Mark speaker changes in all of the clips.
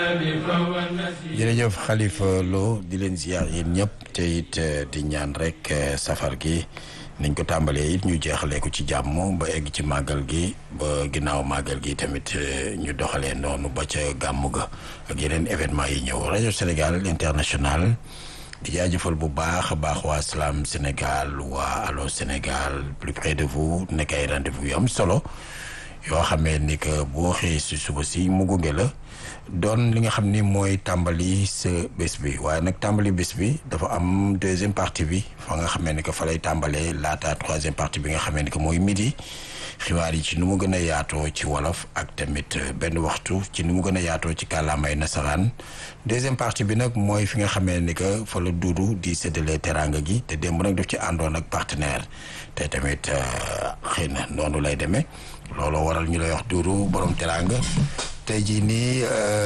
Speaker 1: jërëjëf Khalifa Lo di leen ziar yéen ñëpp te it di ñaan rek safar gi niñ ko tàmbalee it ñu jeexalee ko ci jàmm ba egg ci màggal gi ba ginnaaw màggal gi tamit ñu doxalee noonu ba ca gàmmu ga ak yeneen événement yi ñëw rajo Sénégal international di jaajëfal bu baax a baax waa Salam Sénégal waa Allo Sénégal plus près de vous nekk ay rendez-vous yu am solo yoo xamee ni que boo xëyee si suba si mu gunge la doon li nga xam ni mooy tàmbali sa bés bi waaye nag tàmbali bés bi dafa am deuxième partie bi fa nga xamee ni que fa lay tàmbalee laata troisième partie bi nga xamee ni que mooy midi xibaar yi ci nu mu gën a yaatoo ci wolof ak tamit benn waxtu ci nu mu gën a yaatoo ci kàllaamay nasaraan deuxième partie bi nag mooy fi nga xamee ni que fa la duudu di séddale teraanga gi te démb nag daf ci àndoon ak partenaire te tamit xëy na noonu lay demee looloo waral ñu lay wax duudu borom teraanga tey jii nii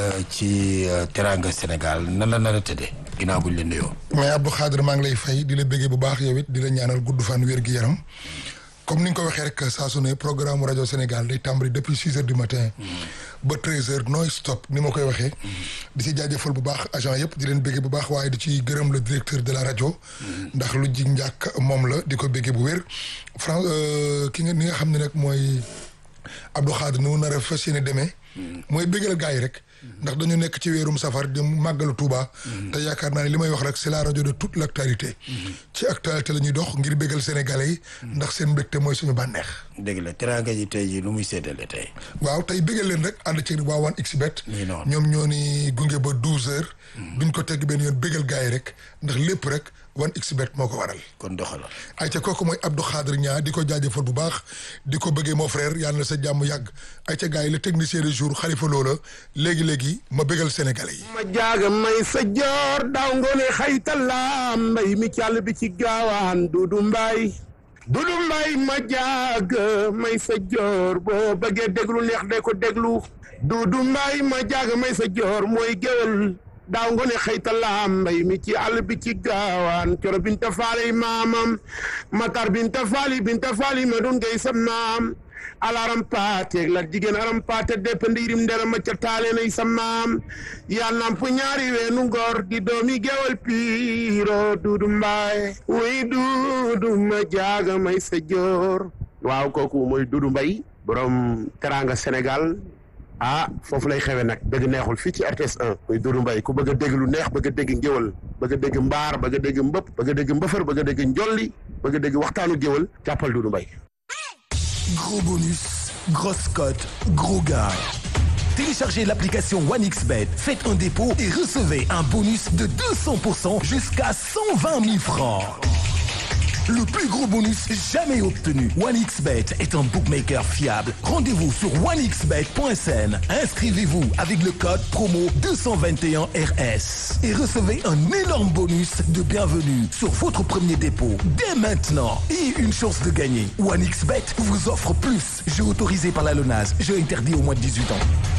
Speaker 1: ci teraanga Sénégal nan la nar a tëddee ginnaaw buñ leen nuyoo.
Speaker 2: mais Abdou Khadre maa ngi lay fay di la bëggee bu baax yow it di la ñaanal gudd fan wér gi yaram comme ni nga ko waxee rek saa su ne programme rajo Sénégal day tàmbali depuis six heures du matin. ba treize heures non stop ni ma koy waxee. di si jaajëfal bu baax agent yëpp di leen bëggee bu baax waaye di ci gërëm le directeur de la rajo. ndax lu jig njàkk moom la di ko bëggee bu wér. Fran ki nga ni nga xam ne nag mooy Abdou Khadre nu mu nar a fas yéene demee. mooy bëggal gars yi rek. ndax dañu nekk ci weerum safar di màggalu Touba. te yaakaar naa ne li may wax rek c'est la rajo de toute l'actualité. ci actualité la ñuy dox ngir bëggal sénégalais yi. ndax seen mbégte mooy suñu bànneex.
Speaker 1: dëgg la teraanga ji tey jii lu muy séddale tey.
Speaker 2: waaw tey bëggal leen rek ànd ci waa 1xBet. ñoom ñoo ni gunge ba 12 heures. duñ ko tegg benn yoon bëggal gars yi rek ndax lépp rek 1xBet moo ko waral.
Speaker 1: kon doxala
Speaker 2: ay ca kooku mooy Abdou Khadre Niang di ko jaajëfal bu baax di ko bëggee mon frère yàlla na sa jàmm yàgg ay ca gars yi le technicien du jour Khalifa Loola léegi léegi ma bëggal sénégalais yi.
Speaker 3: ma jaaga may sa joor daaw ngoone xaytalaam mbay mi càll bi ci gaawaan dudu mbaay dudu mbaay ma jaaga may sa joor boo bëggee déglu neex de ko déglu dudu mbaay ma jaaga may sa joor mooy géwél daaw ngoone xëytalaam mbay mi ci àll bi ci gaawaan coro binta faali maamam matar binta faali binta faali ma doon ngay sam maam alaram paateeg la jigéen aram paate depp ndiirim ndera ma ca taale nay sa maam yaa namp ñaari weenu ngor di doomi gewal piiro duudu mbaay wuy duudu ma jaaga may sa joor waaw kooku mooy duudu mbay borom teranga Sénégal ah foofu lay xewe nag dëgg neexul fii ci RTS 1 muy Doudou Mbaye ku bëgg a dégg lu neex bëgg a dégg ngéwal bëgg a dégg mbaar bëgg a dégg mbëpp bëgg a dégg mbëfër bëgg a dégg njolli bëgg a dégg waxtaanu géwal jàppal Doudou Mbaye
Speaker 4: Gros bonus, grosse cote, gros gars. Téléchargez l'application 1xBet, faites un dépôt et recevez un bonus de 200% jusqu'à 120 000 francs. Le plus gros bonus jamais obtenu. 1xBet est un bookmaker fiable. Rendez-vous sur 1xBet.sn. Inscrivez-vous avec le code promo 221RS et recevez un énorme bonus de bienvenue sur votre premier dépôt dès maintenant et une chance de gagner. 1xBet vous offre plus. Jeu autorisé par la LONAS. Jeu interdit au moins de 18 ans.